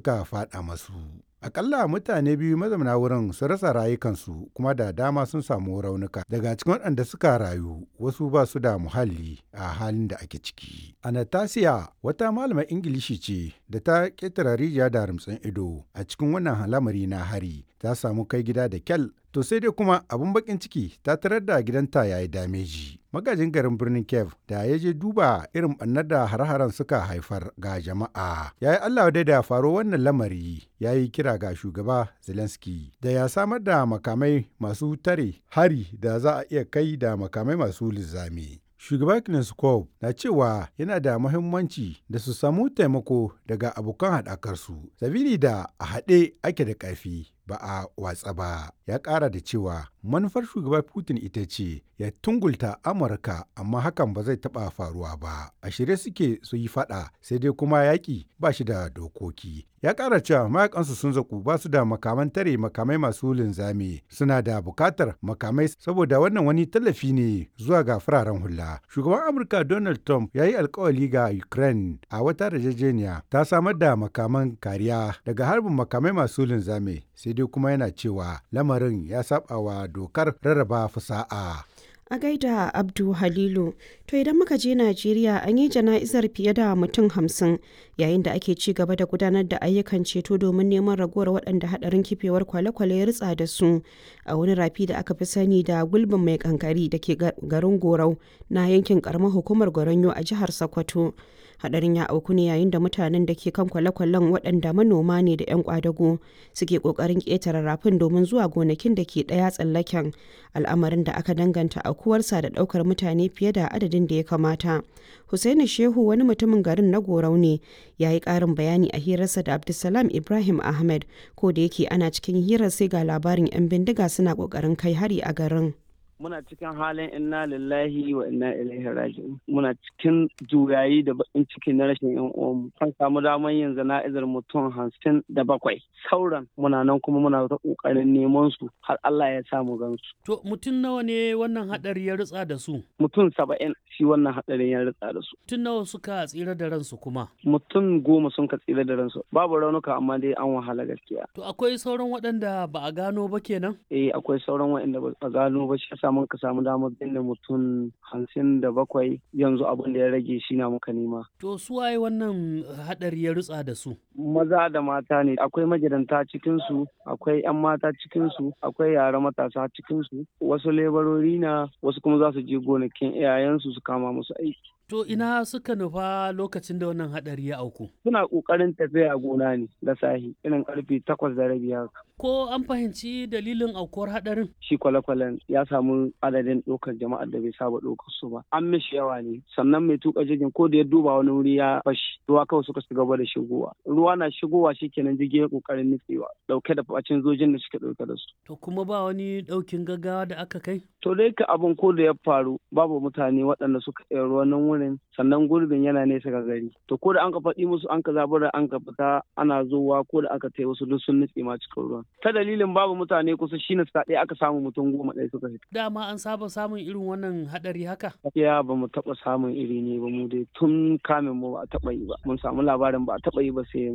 suka faɗa masu. Akalla mutane biyu mazauna wurin sun rasa rayukansu kuma da dama sun samu raunuka daga cikin waɗanda suka rayu wasu ba su da muhalli a halin da ake ciki. Anastasia wata malamar Ingilishi ce da ta ƙetare rijiya da rumtsin ido a cikin wannan lamari na hari ta samu kai gida da kyal to sai dai kuma abun bakin ciki ta tarar da gidanta ya yi dameji. Magajin garin birnin Kiev da ya je duba irin ɓannar da har-haren suka haifar ga jama'a. Ya yi Allah dai da faro wannan lamari ya yi kira ga shugaba Zelensky da ya samar da makamai masu tare hari da za a iya kai da makamai masu linzami. Shugaba Kneskov na cewa yana da muhimmanci da su samu taimako daga abokan haɗakarsu, sabili da a haɗe ake da ƙarfi ba a watsa ba. Ya ƙara da cewa manufar shugaba Putin ita ce ya tungulta Amurka amma hakan ba zai taɓa faruwa ba. A shirye suke su yi faɗa sai dai kuma yaƙi ba shi da dokoki. Ya ƙara cewa mayakansu sun zaku ba su da makaman tare makamai masu linzami suna da buƙatar makamai saboda wannan wani tallafi ne zuwa ga fararen hula. Shugaban Amurka Donald Trump ya yi alkawali ga Ukraine a wata yarjejeniya ta samar da makaman kariya daga harbin makamai masu linzami sai dai kuma yana cewa lamarin ya saba wa dokar rarraba fasa'a. A gaida Abdu Halilu, to idan muka je Najeriya an yi jana'izar fiye da mutum hamsin yayin da ake ci gaba da gudanar da ayyukan ceto domin neman ragowar waɗanda haɗarin kifewar kwale-kwale ya ritsa da su a wani rafi da aka fi sani da gulbin mai kankari da ke garin Gorau na yankin ƙaramar hukumar Goronyo a jihar Sokoto. hadarin ya auku ne yayin da mutanen da ke kan kwale-kwalen waɗanda manoma ne da 'yan kwadago suke ƙoƙarin ƙetare rafin domin zuwa gonakin da ke ɗaya tsallaken al'amarin da aka danganta aukuwarsa da ɗaukar mutane fiye da adadin da ya kamata Hussaini Shehu wani mutumin garin na Gorau ne ya yi ƙarin bayani a hirarsa da Abdulsalam Ibrahim Ahmed ko da yake ana cikin hirar sai ga labarin 'yan bindiga suna ƙoƙarin kai hari a garin. muna cikin halin inna lillahi wa inna ilaihi raji'un muna cikin juyayi da bakin ciki na rashin yan uwanmu kan samu damar yin zana'izar mutum hamsin da bakwai sauran muna nan kuma muna ta kokarin neman su har Allah ya samu gansu to mutum nawa ne wannan hadari ya ritsa da su mutum saba'in shi wannan hadarin ya ritsa da su mutum nawa suka tsira da ransu kuma mutum goma sun ka tsira da ransu babu raunuka amma dai an wahala gaskiya to akwai sauran waɗanda ba a gano ba kenan eh akwai sauran waɗanda ba a gano ba shi samu ka samu damar binne mutum hamsin da bakwai yanzu abin da ya rage shi na muka nema. To su waye wannan hadari ya rutsa da su? Maza da mata ne akwai magidanta cikinsu akwai 'yan mata cikinsu akwai yara matasa cikinsu wasu lebarori na wasu kuma za su je gonakin iyayensu su kama musu aiki. To ina suka nufa lokacin da wannan hadari ya auku? Suna ƙoƙarin tafiya gona ne da sahi irin karfe takwas da rabi haka. Ko an fahimci dalilin aukuwar hadarin? Shi kwale-kwalen ya samu adadin ɗaukar jama'ar da bai saba ɗaukar su ba. An mishi yawa ne sannan mai tuka jirgin ko da ya duba wani wuri ya fashi ruwa kawai suka shiga gaba da shigowa. Ruwa na shigowa shi kenan jirgin ya ƙoƙarin nutsewa ɗauke da bacin zojin da suke ɗauke da su. To kuma ba wani ɗaukin gaggawa da aka kai? To dai ka abin ko da ya faru babu mutane waɗanda suka iya ruwan nan wurin sannan gurbin yana nesa ga gari to ko da an ka faɗi musu an ka zabura an ka fita ana zowa ko da aka tai wasu duk sun nutse ma cikin ruwan ta dalilin babu mutane kusa shine suka ɗaya aka samu mutum goma ɗaya suka fita dama an saba samun irin wannan haɗari haka ya ba mu taɓa samun iri ne ba mu dai tun kamin mu ba a taɓa yi ba mun samu labarin ba a taɓa yi ba sai